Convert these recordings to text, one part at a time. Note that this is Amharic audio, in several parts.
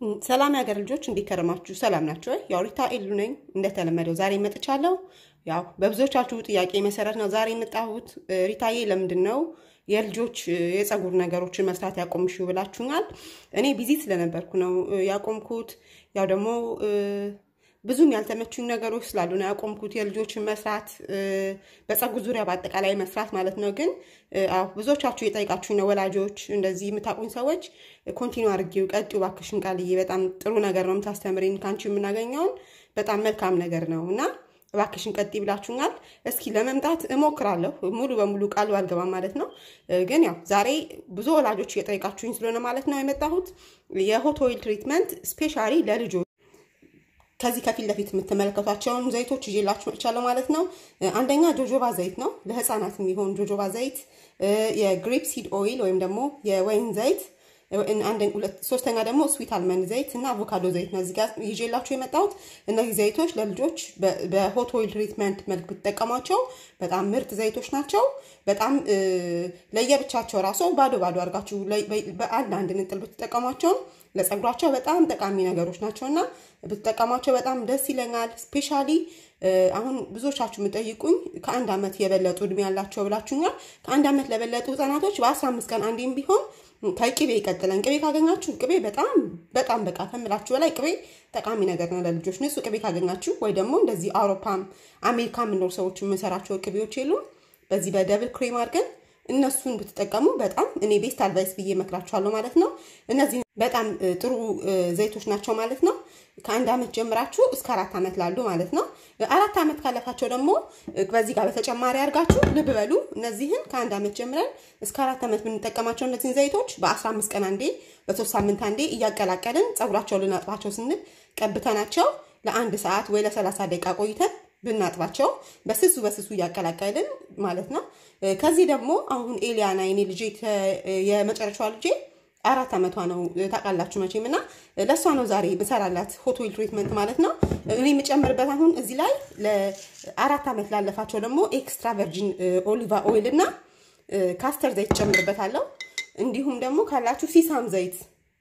ሰላም የሀገር ልጆች እንዴት ከረማችሁ? ሰላም ናቸው? ያው ሪታ ኤሉ ነኝ። እንደተለመደው ዛሬ መጥቻለሁ። ያው በብዙዎቻችሁ ጥያቄ መሰረት ነው ዛሬ የመጣሁት። ሪታዬ ለምንድን ነው የልጆች የፀጉር ነገሮችን መስራት ያቆምሽው ብላችሁኛል። እኔ ቢዚ ስለነበርኩ ነው ያቆምኩት። ያው ደግሞ ብዙም ያልተመቹኝ ነገሮች ስላሉ ነው ያቆምኩት የልጆችን መስራት በፀጉር ዙሪያ በአጠቃላይ መስራት ማለት ነው። ግን አዎ ብዙዎቻችሁ የጠይቃችሁኝ ነው ወላጆች፣ እንደዚህ የምታውቁኝ ሰዎች ኮንቲኒ አድርጌው ቀጥዩ እባክሽን ቃልዬ፣ በጣም ጥሩ ነገር ነው የምታስተምሪን፣ ከአንቺ የምናገኘውን በጣም መልካም ነገር ነው እና እባክሽን ቀጥ ብላችሁኛል። እስኪ ለመምጣት እሞክራለሁ። ሙሉ በሙሉ ቃሉ አልገባም ማለት ነው። ግን ያው ዛሬ ብዙ ወላጆች እየጠየቃችሁኝ ስለሆነ ማለት ነው የመጣሁት የሆት ኦይል ትሪትመንት ስፔሻሊ ለልጆች ከዚህ ከፊት ለፊት የምትመለከቷቸውን ዘይቶች ይዤላችሁ መጥቻለሁ ማለት ነው። አንደኛ ጆጆባ ዘይት ነው፣ ለህፃናት የሚሆን ጆጆባ ዘይት፣ የግሬፕ ሲድ ኦይል ወይም ደግሞ የወይን ዘይት ሶስተኛ ደግሞ ስዊት አልመንድ ዘይት እና አቮካዶ ዘይት ነው እዚህ ጋር ይዤላችሁ የመጣሁት። እነዚህ ዘይቶች ለልጆች በሆት ኦይል ትሪትመንት መልክ ብትጠቀሟቸው በጣም ምርጥ ዘይቶች ናቸው። በጣም ለየብቻቸው ራሱ ባዶ ባዶ አድርጋችሁ በአንድ አንድ ንጥል ብትጠቀሟቸውም ለፀጉራቸው በጣም ጠቃሚ ነገሮች ናቸው እና ብትጠቀሟቸው በጣም ደስ ይለኛል። ስፔሻሊ አሁን ብዙዎቻችሁ የምጠይቁኝ ከአንድ ዓመት የበለጡ እድሜ ያላቸው ብላችሁኛል። ከአንድ ዓመት ለበለጡ ህጻናቶች በአስራ አምስት ቀን አንዴም ቢሆን ከቅቤ ይቀጥለን። ቅቤ ካገኛችሁ ቅቤ በጣም በጣም በቃ ከምላችሁ በላይ ቅቤ ጠቃሚ ነገር ነው ለልጆች። ንጹህ ቅቤ ካገኛችሁ ወይ ደግሞ እንደዚህ አውሮፓም አሜሪካ የምኖር ሰዎች የምንሰራቸው ቅቤዎች የሉም። በዚህ በደብል ክሬም አድርገን እነሱን ብትጠቀሙ በጣም እኔ ቤስት አድቫይስ ብዬ እመክራችኋለሁ ማለት ነው። እነዚህ በጣም ጥሩ ዘይቶች ናቸው ማለት ነው። ከአንድ ዓመት ጀምራችሁ እስከ አራት ዓመት ላሉ ማለት ነው። አራት ዓመት ካለፋቸው ደግሞ በዚህ ጋር በተጨማሪ አድርጋችሁ ልብ በሉ። እነዚህን ከአንድ ዓመት ጀምረን እስከ አራት ዓመት ብንጠቀማቸው እነዚህን ዘይቶች በአስራ አምስት ቀን አንዴ፣ በሶስት ሳምንት አንዴ እያቀላቀልን ፀጉራቸውን ልናጥባቸው ስንል ቀብተናቸው ለአንድ ሰዓት ወይ ለሰላሳ ደቂቃ ቆይተን ብናጥባቸው በስሱ በስሱ እያቀላቀልን ማለት ነው። ከዚህ ደግሞ አሁን ኤሊያና የኔ ልጄ የመጨረሻዋ ልጄ አራት ዓመቷ ነው ታውቃላችሁ መቼም እና ለእሷ ነው ዛሬ ምሰራላት ሆት ኦይል ትሪትመንት ማለት ነው። እኔ የምጨምርበት አሁን እዚህ ላይ ለአራት ዓመት ላለፋቸው ደግሞ ኤክስትራ ቨርጂን ኦሊቫ ኦይል እና ካስተር ዘይት ጨምርበታለሁ። እንዲሁም ደግሞ ካላችሁ ሲሳም ዘይት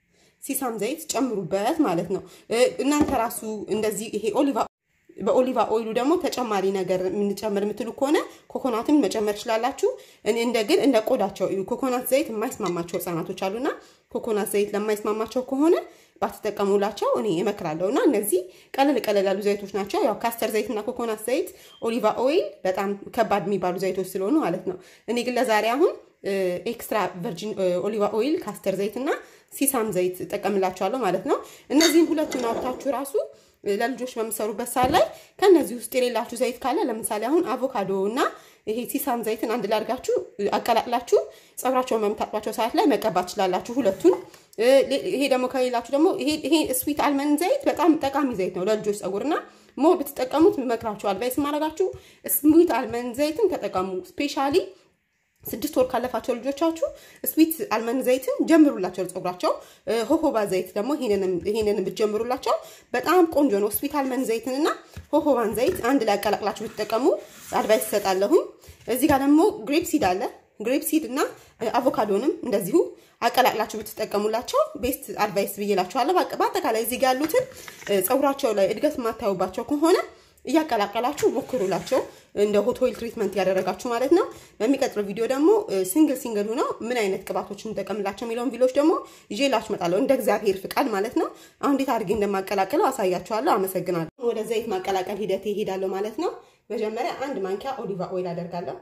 ሲሳም ዘይት ጨምሩበት ማለት ነው። እናንተ ራሱ እንደዚህ ይሄ ኦሊቫ በኦሊቫ ኦይሉ ደግሞ ተጨማሪ ነገር የምንጨምር የምትሉ ከሆነ ኮኮናትን መጨመር ትችላላችሁ። እንደ ግን እንደ ቆዳቸው ኮኮናት ዘይት የማይስማማቸው ህጻናቶች አሉና ኮኮናት ዘይት ለማይስማማቸው ከሆነ ባትጠቀሙላቸው እኔ እመክራለሁ። እና እነዚህ ቀለል ቀለል ያሉ ዘይቶች ናቸው። ያው ካስተር ዘይት እና ኮኮናት ዘይት፣ ኦሊቫ ኦይል በጣም ከባድ የሚባሉ ዘይቶች ስለሆኑ ማለት ነው። እኔ ግን ለዛሬ አሁን ኤክስትራ ቨርጂን ኦሊቫ ኦይል፣ ካስተር ዘይት እና ሲሳም ዘይት እጠቀምላችኋለሁ ማለት ነው። እነዚህን ሁለቱን አውጥታችሁ ራሱ ለልጆች በምሰሩበት ሰዓት ላይ ከነዚህ ውስጥ የሌላችሁ ዘይት ካለ ለምሳሌ አሁን አቮካዶ እና ይሄ ሲሳም ዘይትን አንድ ላይ አድርጋችሁ አቀላቅላችሁ ፀጉራቸውን በምታጥባቸው ሰዓት ላይ መቀባት ትችላላችሁ ሁለቱን። ይሄ ደግሞ ከሌላችሁ ደግሞ ይሄ ስዊት አልመንድ ዘይት በጣም ጠቃሚ ዘይት ነው ለልጆች ፀጉርና ሞር ብትጠቀሙት መክራችሁ አድቫይስ ማድረጋችሁ ስዊት አልመንድ ዘይትን ተጠቀሙ። ስፔሻሊ ስድስት ወር ካለፋቸው ልጆቻችሁ ስዊት አልመንድ ዘይትን ጀምሩላቸው ፀጉራቸው። ሆሆባ ዘይት ደግሞ ይሄንን ብትጀምሩላቸው በጣም ቆንጆ ነው። ስዊት አልመንድ ዘይትን እና ሆሆባን ዘይት አንድ ላይ አቀላቅላችሁ ብትጠቀሙ አድቫይስ ይሰጣለሁኝ። እዚህ ጋር ደግሞ ግሬፕ ሲድ አለ። ግሬፕ ሲድ እና አቮካዶንም እንደዚሁ አቀላቅላችሁ ብትጠቀሙላቸው ቤስት አድቫይስ ብዬላችኋለሁ። በአጠቃላይ እዚህ ጋር ያሉትን ፀጉራቸው ላይ እድገት የማታዩባቸው ከሆነ እያቀላቀላችሁ ሞክሩላቸው እንደ ሆት ኦይል ትሪትመንት ያደረጋችሁ ማለት ነው። በሚቀጥለው ቪዲዮ ደግሞ ሲንግል ሲንግል ሆነው ምን አይነት ቅባቶችን እንጠቀምላቸው የሚለውን ቪዲዮች ደግሞ ይዤላችሁ እመጣለሁ እንደ እግዚአብሔር ፍቃድ ማለት ነው። አሁን እንዴት አድርጌ እንደማቀላቅለው አሳያችኋለሁ። አመሰግናለሁ። ወደ ዘይት ማቀላቀል ሂደት ይሄዳለሁ ማለት ነው። መጀመሪያ አንድ ማንኪያ ኦሊቫ ኦይል አደርጋለሁ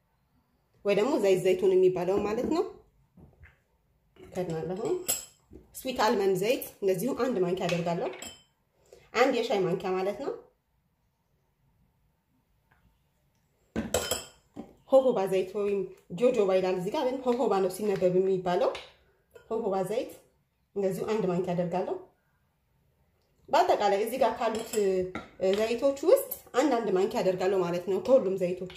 ወይ ደግሞ ዘይት ዘይቱን የሚባለው ማለት ነው። ከድናለሁ። ስዊት አልመንድ ዘይት እንደዚሁ አንድ ማንኪያ አደርጋለሁ። አንድ የሻይ ማንኪያ ማለት ነው። ሆሆባ ዘይት ወይም ጆጆባ ይላል እዚህ ጋር ግን ሆሆባ ነው ሲነበብ የሚባለው። ሆሆባ ዘይት እንደዚሁ አንድ ማንኪያ አደርጋለሁ። በአጠቃላይ እዚህ ጋር ካሉት ዘይቶች ውስጥ አንድ አንድ ማንኪያ አደርጋለሁ ማለት ነው። ከሁሉም ዘይቶች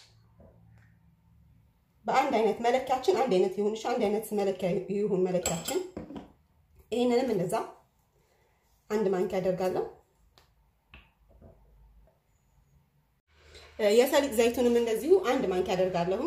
በአንድ አይነት መለኪያችን አንድ አይነት ይሁን እሺ፣ አንድ አይነት መለኪያ ይሁን መለኪያችን። ይሄንንም እንደዛ አንድ ማንኪያ አደርጋለሁ። የሰሊጥ ዘይቱንም እንደዚሁ አንድ ማንኪያ አደርጋለሁ።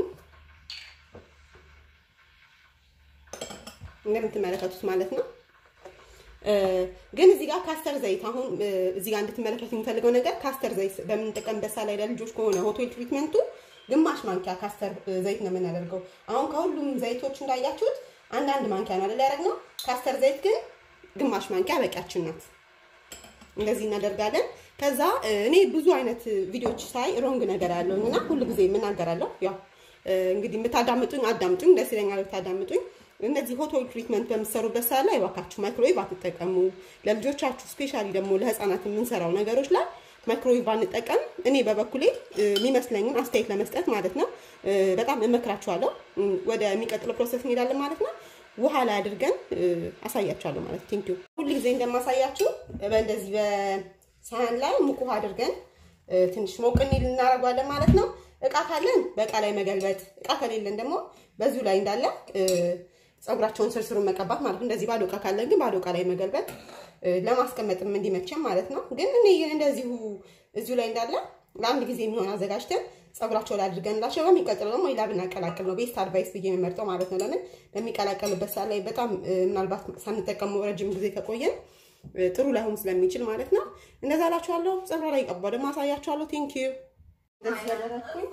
እንደምትመለከቱት ማለት ነው። ግን እዚህ ጋር ካስተር ዘይት አሁን እዚህ ጋር እንድትመለከቱ የሚፈልገው ነገር ካስተር ዘይት በምንጠቀምበት ላይ ለልጆች ከሆነ ሆቴል ትሪትመንቱ ግማሽ ማንኪያ ካስተር ዘይት ነው የምናደርገው። አሁን ከሁሉም ዘይቶች እንዳያችሁት አንዳንድ ማንኪያ ነው አይደል ያደረግነው። ካስተር ዘይት ግን ግማሽ ማንኪያ በቂያችን ናት። እንደዚህ እናደርጋለን። ከዛ እኔ ብዙ አይነት ቪዲዮዎች ሳይ ሮንግ ነገር ያለውኝ እና ሁሉ ጊዜ የምናገራለሁ። ያው እንግዲህ የምታዳምጡኝ አዳምጡኝ፣ ደስ ይለኛል ብታዳምጡኝ። እነዚህ ሆቴል ትሪትመንት በምትሰሩበት ሰዓት ላይ እባካችሁ ማይክሮዌቭ አትጠቀሙ። ለልጆቻችሁ ስፔሻሊ ደግሞ ለህፃናት የምንሰራው ነገሮች ላይ ማይክሮዌቭ አንጠቀም። እኔ በበኩሌ የሚመስለኝን አስተያየት ለመስጠት ማለት ነው በጣም እመክራችኋለሁ። ወደ የሚቀጥለው ፕሮሰስ እንሄዳለን ማለት ነው። ውሃ ላይ አድርገን አሳያችኋለሁ ማለት ቴንክ ዩ። ሁሉ ጊዜ እንደማሳያችሁ በእንደዚህ በሳህን ላይ ሙቅ ውሃ አድርገን ትንሽ ሞቅ እንዲል እናደርጓለን ማለት ነው። እቃ ካለን በእቃ ላይ መገልበጥ፣ እቃ ከሌለን ደግሞ በዚሁ ላይ እንዳለ ፀጉራቸውን ስርስሩን መቀባት ማለት ነው። እንደዚህ ባዶ እቃ ካለን ግን ባዶ እቃ ላይ መገልበጥ ለማስቀመጥም እንዲመቸም ማለት ነው። ግን እኔ እንደዚሁ እዚሁ ላይ እንዳለ ለአንድ ጊዜ የሚሆን አዘጋጅተን ፀጉራቸው ላይ አድርገንላቸው በሚቀጥለው ደግሞ ሌላ ብናቀላቅል ነው ቤስት አድቫይስ ብዬ የሚመርጠው ማለት ነው። ለምን በሚቀላቀልበት ሰዓት ላይ በጣም ምናልባት ሳንጠቀሙ ረጅም ጊዜ ከቆየን ጥሩ ላይሆን ስለሚችል ማለት ነው። እንደዛ እላችኋለሁ። ፀጉራ ላይ ቀባ ደግሞ አሳያችኋለሁ። ቴንክ ዩ። እንደዚህ ያደረግኩኝ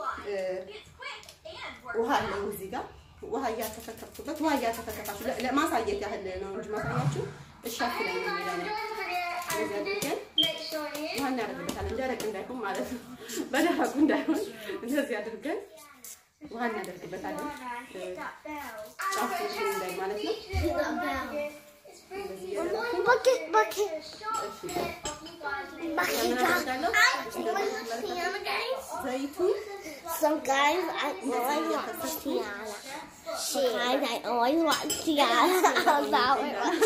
ውሃ አለው እዚህ ጋር ውሃ እያተፈከፍኩበት ውሃ እያተፈከፋችሁ ለማሳየት ያህል ነው እንጂ ማሳያችሁ እሻፍ ላይ ነው የሚለው ውሃ እናደርግበታለን። ደረቅ እንዳይሆን ማለት ነው። በደረቁ እንዳይሆን እንደዚህ አድርገን ውሃ እናደርግበታለን። ጫፍ እንዳይ ማለት ነው። ዘይቱን So guys, I always watch Tiana. So guys, I always watch Tiana about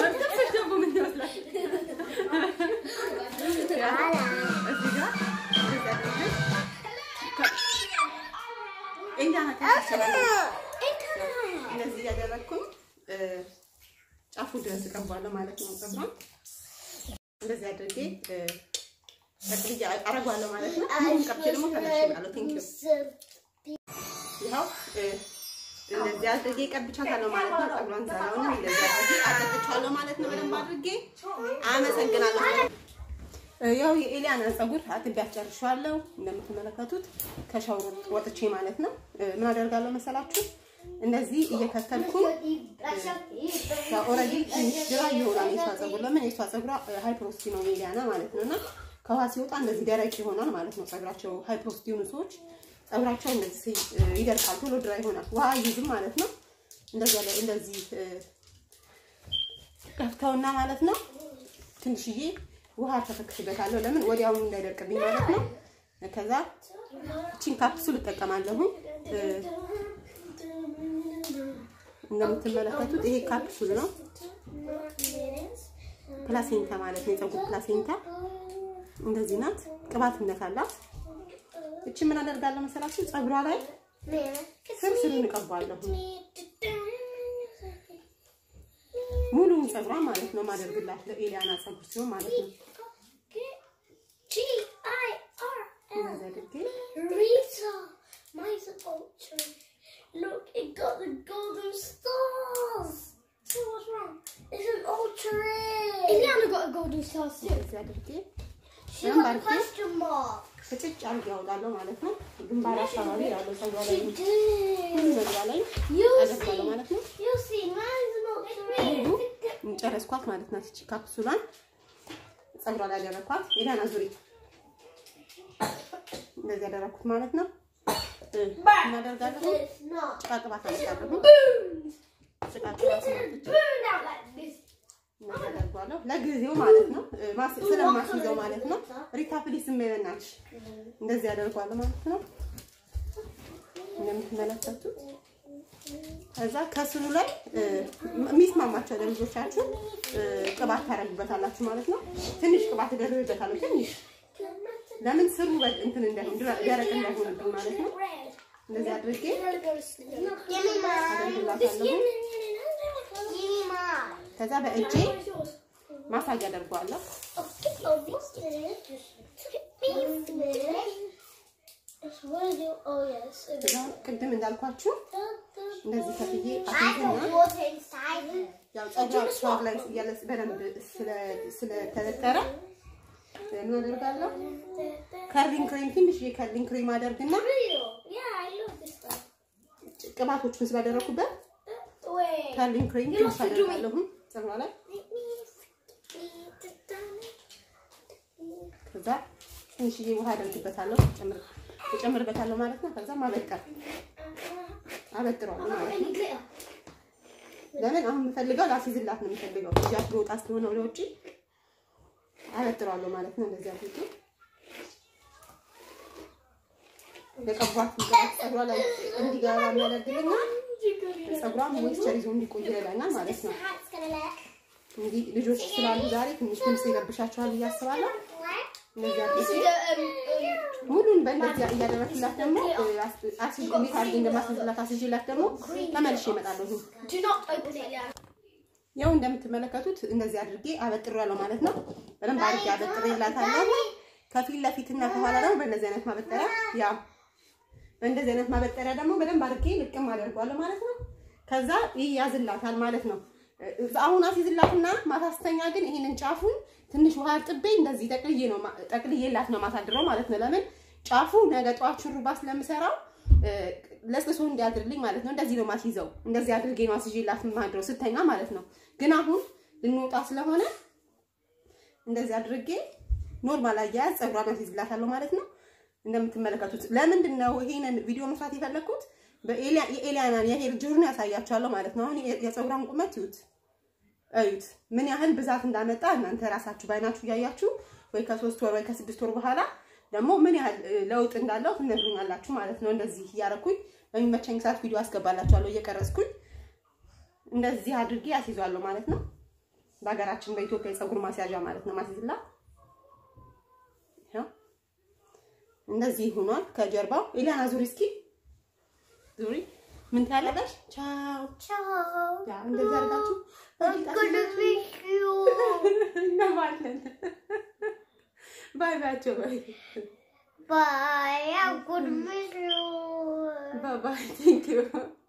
እንደዚህ እያደረግኩኝ ጫፉ ድረስ እቀባለሁ ማለት ነው። ፀጉሯን እንደዚህ አድርጌ ጠቅልዬ አረጓለሁ ማለት ነው። አሁን ቀብቼ ደግሞ ተመልሼ ቴንክ ዩ ይኸው እንደዚህ አድርጌ ቀብቻታለሁ ማለት ነው። ፀጉሯን ዘራውን እንደዚህ አድርጌ አጠጥቻለሁ ማለት ነው። በደንብ አድርጌ አመሰግናለሁ። ያው የኤሊያና ፀጉር አጥቤ አስጨርሻለሁ እንደምትመለከቱት ከሻወር ወጥቼ ማለት ነው። ምን አደርጋለሁ መሰላችሁ? እንደዚህ እየከተልኩ ኦልሬዲ ትንሽ ግራ ይሆናል የሷ ፀጉር። ለምን የሷ ፀጉሯ ሃይ ፕሮስቲ ነው ኤሊያና ማለት ነው እና ከውሃ ሲወጣ እንደዚህ ደረቅ ይሆናል ማለት ነው። ፀጉራቸው ሃይ ፕሮስቲ የሆኑ ሰዎች ፀጉራቸው እንደዚህ ይደርቃል፣ ቶሎ ድራ ይሆናል፣ ውሃ አይይዝም ማለት ነው። እንደዚህ ያለ እንደዚህ ከፍተውና ማለት ነው ትንሽዬ ውሃ ተፈክሽበታለሁ። ለምን ወዲያውኑ እንዳይደርቅብኝ ማለት ነው። ከዛ እቺን ካፕሱል እጠቀማለሁ። እንደምትመለከቱት ይሄ ካፕሱል ነው። ፕላሴንታ ማለት ነው፣ የፀጉር ፕላሴንታ እንደዚህ ናት። ቅባትነት አላት። እቺ ምን አደርጋለሁ መሰላችሁ? ፀጉሯ ላይ ስር ስሩን እቀባለሁ። ሙሉውን ፀጉሯ ማለት ነው ማደርግላት ለኤሊያና ፀጉር ሲሆን ማለት ነው። እንደዚህ አድርጌ Rita, mine's an ultra. Look, it got the golden stars. So what's wrong? It's an ultra. Indiana got a golden star too. እንደዚህ አድርጌ She got a question mark. ፍጭጭ አድርጌ ያወጣለሁ ማለት ነው። ግንባር አካባቢ ያለው ፀጉሯ ላይ She did. መግቢያ ላይ You አደርጋለሁ see, ማለት ነው። you see, mine's an ሙሉ ultra. ጨረስኳት ማለት ናት። እቺ ካፕሱሏን ፀጉሯ ላይ ያደረኳት ኤሊያና ዙሪ እንደዚህ ያደረኩት ማለት ነው። እናደርጋለሁ It's not. ጭቃ ቅባት አመጣለሁ። Boom! ጭቃ ቅባት አመጥቼ Boom out like this. እናደርገዋለሁ ለጊዜው ማለት ነው። ማስ ስለማስይዘው ማለት ነው። ሪታ ፕሊስ በእናትሽ እንደዚህ ያደርጓለሁ ማለት ነው። እንደምትመለከቱት ከዛ ከስሩ ላይ የሚስማማቸው ለልጆቻችሁ ቅባት ታደርጉበታላችሁ ማለት ነው። ትንሽ ቅባት እደርብበታለሁ ትንሽ ለምን ስሩ በ- እንትን እንዳይሆን ድረ- ደረቅ እንዳይሆንብን ማለት ነው። Red. እንደዚህ አድርጌ Give me mine. አደርግላታለሁ። Give me mine. ከዛ በእጄ ማሳጅ አደርገዋለሁ። Oh, this is. This is. It's what I do. Oh, yes. ከዛ ቅድም እንዳልኳችሁ እንደዚህ ከፍዬ I አትንትና got water inside. ያው ፀጉሯ ሻወር ላይ እያለ በደንብ ስለተበጠረ ምን አደርጋለሁ? ከርሊንግ ክሬም ትንሽ የከርሊንግ ክሬም አደርግና Yeah, I love this stuff. ቅባቶችን ስላደረኩበት Wait. ከርሊንግ ክሬም You ትንሽ have to do it. አደርጋለሁ ፀጉሯ ላይ ከዛ ትንሽዬ ውሃ አደርግበታለሁ ጨምር እጨምርበታለሁ ማለት ነው። ከዛ ማበጠር አበጥረዋለሁ ማለት ነው። ለምን አሁን የምፈልገው ላስይዝላት ነው የምፈልገው እጃት ልወጣ ስለሆነ ወደ ውጭ አበጥረዋለሁ ማለት ነው። እንደዚህ አድርጌ የቀቧት ፀጉሯ ላይ እንዲገባ የሚያደርግልና ፀጉሯ ሞይስቸር ይዞ እንዲቆይ ይረዳኛል ማለት ነው። እንግዲህ ልጆች ስላሉ ዛሬ ትንሽ ድምፅ ይረብሻቸዋል ብዬ አስባለሁ። እንደዚህ አድርጌ ሙሉን በእንደዚያ እያደረግላት ደግሞ አስይዤ እንዴት አድርጌ እንደማስይዝላት አስይዤላት ደግሞ ተመልሼ እመጣለሁ። Do not open it yet. ያው እንደምትመለከቱት እንደዚህ አድርጌ አበጥሬያለሁ ማለት ነው። በደንብ አድርጌ አበጥሬላታለሁ። ከፊት ለፊትና ከኋላ ደግሞ በእንደዚህ አይነት ማበጠሪያ ያው በእንደዚህ አይነት ማበጠሪያ ደግሞ በደንብ አድርጌ ልቅም አደርጓለሁ ማለት ነው። ከዛ ይያዝላታል ማለት ነው። አሁን አስይዝላትና ማታስተኛ ግን ይሄንን ጫፉን ትንሽ ውሃ አርጥቤ እንደዚህ ጠቅልዬ ነው ጠቅልዬላት ነው ማሳድረው ማለት ነው። ለምን ጫፉ ነገ ጠዋት ሹሩባ ስለምሰራው ለስልሶ እንዲያድርልኝ ማለት ነው። እንደዚህ ነው ማስይዘው። እንደዚህ አድርጌ ነው አስይዤላት ማድረው ስተኛ ማለት ነው። ግን አሁን ልንወጣ ስለሆነ እንደዚህ አድርጌ ኖርማል አያያዝ ፀጉሯን አስይዝላታለሁ ማለት ነው። እንደምትመለከቱት ለምንድን ነው ይሄንን ቪዲዮ መስራት የፈለግኩት? የኤሊያናን የሄር ጆርኒ ያሳያችኋለሁ ማለት ነው። አሁን የፀጉሯን ቁመት ይዩት እዩት፣ ምን ያህል ብዛት እንዳመጣ እናንተ ራሳችሁ ባይናችሁ እያያችሁ ወይ ከሶስት ወር ወይ ከስድስት ወር በኋላ ደግሞ ምን ያህል ለውጥ እንዳለው ትነግሩኛላችሁ ማለት ነው። እንደዚህ እያረኩኝ በሚመቸኝ ሰዓት ቪዲዮ አስገባላችኋለሁ እየቀረጽኩኝ እንደዚህ አድርጌ አስይዟለሁ ማለት ነው። በሀገራችን በኢትዮጵያ የፀጉር ማስያዣ ማለት ነው ማስይዝላ እንደዚህ ሆኗል። ከጀርባው ኤሊያና ዙሪ እስኪ ዙሪ። ምን ትያለሽ? ቻው Ciao. ያ እንደዚህ አድርጋችሁ I'm gonna miss you. እናማለን። ባይ ባያቸው ባይ Bye. I'm gonna miss you. ባይ ባይ ቴንክ ዩ